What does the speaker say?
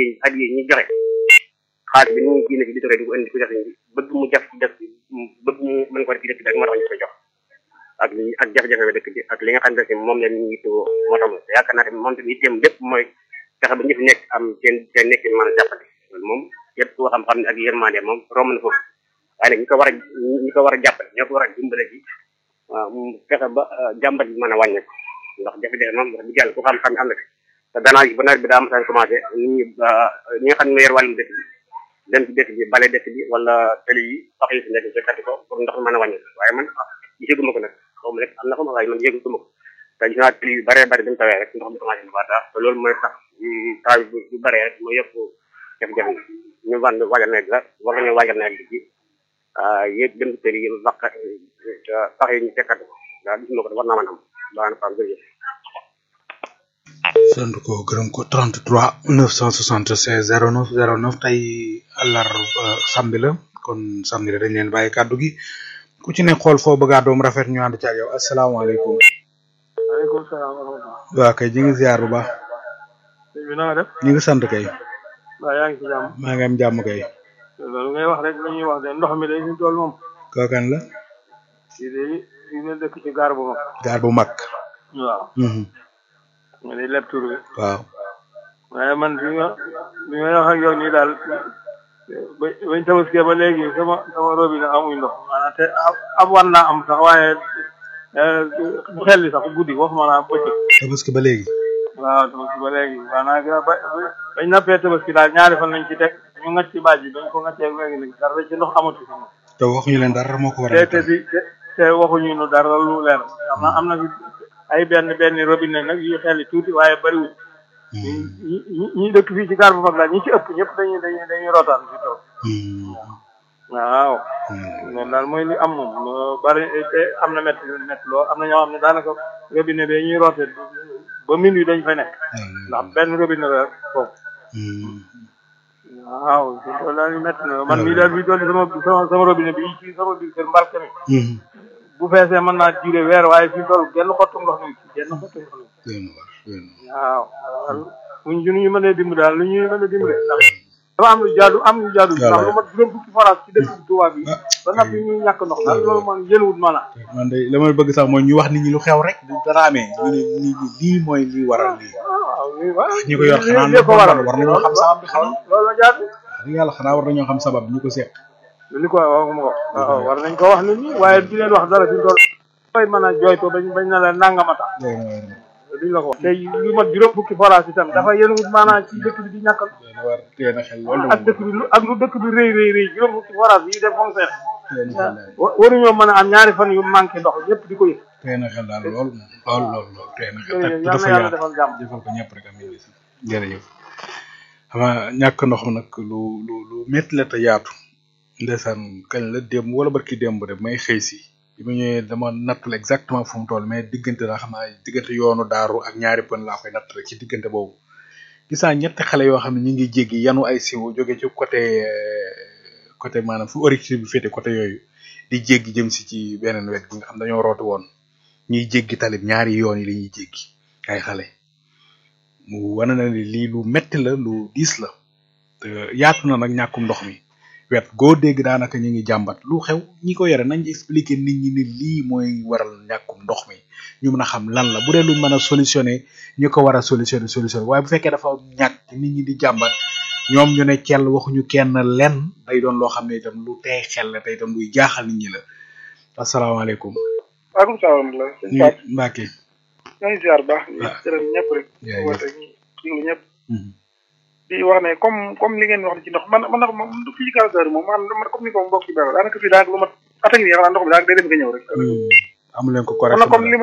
at yi ñu joxe xaalis bi ñu génne ci di di ko indi ko def bi bëgg mu jaf ci dëkk bi bëgg mu mën ko def ci dëkk bi rek moo tax ñu koy jox ak li ak jafe-jafe bi dëkk bi ak li nga xam ne moom la ñu yittewoo moo tax te yaakaar naa tamit moom tamit itteem lépp mooy fexe ba ñu fi nekk am seen seen nekk mën a jàppale loolu moom képp koo xam-xam ne ak yërmande moom romb na foofu waaye nag ñi ko war a ñi ko war a jàppale ñoo ko war a dimbale ci waaw mu fexe ba jàmbat bi mën a wàññeeku ndax jafe-jafe moom wax dëgg yàlla ku xam-xam am na fi te danaa gi ba nawet bi daa am commencé nit ñi ñi nga xam ne ñoo yor wàllum dëkk bi dem ci dëkk bi bale dëkk bi wala tëli yi pax yi fi nekk fekkati ko pour ndox mi mën a wàññeeku waaye man gisaguma ko nag xaw ma rek am na ko ma waaye man yëguma ko te gis naa tëli yu bëree bëri dañu tawee rek ndox mi commencé na baataa te loolu mooy tax taw bu bu bëree rek mooy yëpp jafe-jafe ñu wan waajal nawet la war nañoo waajal nawet bi ci yéeg dem ci tëli yi wax pax yi ñu fekkati ko daal gisuma ko war naa mën am baax na faam jërëjëf sant ko gërëm ko 33 976 09 09 tey àllar samedi la kon samedi la dañ leen bàyyi kàddu gi ku ci ne xool foo bëgg a doom rafet ñu ànd ci ak yow asalaamaaleykum. waaleykum salaam wa rahmatulah. waa kay ñu ngi ziar bu baax. sëñ bi na nga def. ñu ngi sant kay. waaw yaa ngi ci jàmm. maa ngi am jàmm kay. loolu ngay wax rek li ñuy wax de ndox mi day fi tool moom. kookan la. fii de fii de dëkk ci gaar bu mag. gaar bu mag. waaw. nga di leb tur bi. waaw. waaye man bi ma bi ma wax ak yow nii daal ba bañ tabaskee ba léegi sama sama robinet amuñ ndox maanaam te ab war naa am sax waaye bu xel li sax guddi waxuma naa bëccëg. tabaski ba léegi. waaw tabaski ba léegi maanaam ba bañ nappee tabaski daal ñaari fan lañ ci teg ñu ngacc ci baaj bi bañ ko ngaccee léegi nag dara ci ndox amatu fi moom. te waxuñu leen dara moo ko war te te di te waxuñu nu dara lu leer am na am na fi ay benn benn robinet nag yu xel tuuti waaye bariwul. ñi ñi ñi dëkk fii ci gaar bu mag daal ñi ci ëpp ñëpp dañuy dañuy dañuy rotaan fi toog. waaw. loolu daal mooy li am moom bari te am na métti métti lool am na ñoo xam ne daanaka robinet bi ñuy roote ba minuit dañ fa nekk. ndax benn robinet la foofu. waaw loolu daal di métti na man mii daal bi doon sama sama sama robinet bi ci sama biir kër mbarke mi. bu feesee mën naa duré weer waaye fi toll genn xottu ndox mi genn xottu ndox mi. waaw buñ ñu ñu mënee dimbali daal lu ñuy mën a dimbali ndax dafa am lu jaadu am lu jaadu ndax lu mat juróom fukki forage ci dëkk Touba bi ba noppi ñuy ñàkk ndox daal loolu man jëlwut maanaam man de la ma bëgg sax mooy ñu wax nit ñi lu xew rek bu dara amee ñu ne nit ñi lii mooy lii waral lii waaw ñi ko yor xanaa li ko waral war nañoo xam sabab bi xanaa loolu la jaadu wax dëgg yàlla xanaa war nañoo xam sabab bi ñu ko seq li ko waxuma ko waaw war nañ ko wax nit ñi waaye di leen wax dara fi toll koy mën a jooyto bañ bañ na la nangama tax duñ la ko wax tey lu mat juróom fukki forage itam dafa yéen wut maanaam ci dëkk bi di ñàkkal war teel a xel loolu ak dëkk bi lu ak lu dëkk bi rëy rëy rëy juróom fukki forage yi def moom seet waruñoo mën a am ñaari fan yu manqué ndox ñëpp di ko yëg teel a xel daal lool lool lool lool teel a xel jërëjëf dafa yàlla yaatu defal jàmm defal ko ñëpp rek am nañu jërëjëf xam nga ñàkk ndox mi nag lu lu lu métti la te yaatu ndeysaan kañ la démb wala barki démb de may xëy si bi ma ñëwee dama nattul exactement fu mu toll mais diggante la xam naa diggante yoonu daaru ak ñaari pën laa koy natt rek ci diggante boobu gis naa ñetti xale yoo xam ne ñu ngi jéggi yanu ay siwo jóge ci côté côté maanaam fu origine bi féete côté yooyu di jéggi jëm si ci beneen wet gi nga xam dañoo rooti woon ñuy jéggi talib ñaari yoon yi la ñuy jéggi ay xale mu wane na ni lii lu metti la lu diis la te yaatu na nag ñàkkum ndox mi wet goo dégg daanaka ñu ngi jàmbat lu xew ñi ko yore nañ expliquer nit ñi ni lii mooy waral ñàkkum ndox mi ñu mën a xam lan la bu dee luñ mën a solutionner ñu ko war a solutionner solutionner waaye bu fekkee dafa ñàkk nit ñi di jàmbat ñoom ñu ne kell waxuñu kenn lenn day doon loo xam ne itam lu tey xel la te itam luy jaaxal nit ñi la asalaamaaleykum. waaleykum salaam la sëñ ñu Pape Mbacke. ñoo ngi ziar baax di waaw. gërëm ñëpp rek Jaajëf. woote ñi déglu ñëpp Mhm. di wax ne comme comme li ngeen wax ci ndox man man nag moom fii ci Kër moom man man comme ni ko mbokk yi baax daanaka fii daanaka lu mat at a ngi nii xanaa ndox mi daanaka day dem nga ñëw rek amu leen ko man nag comme correct li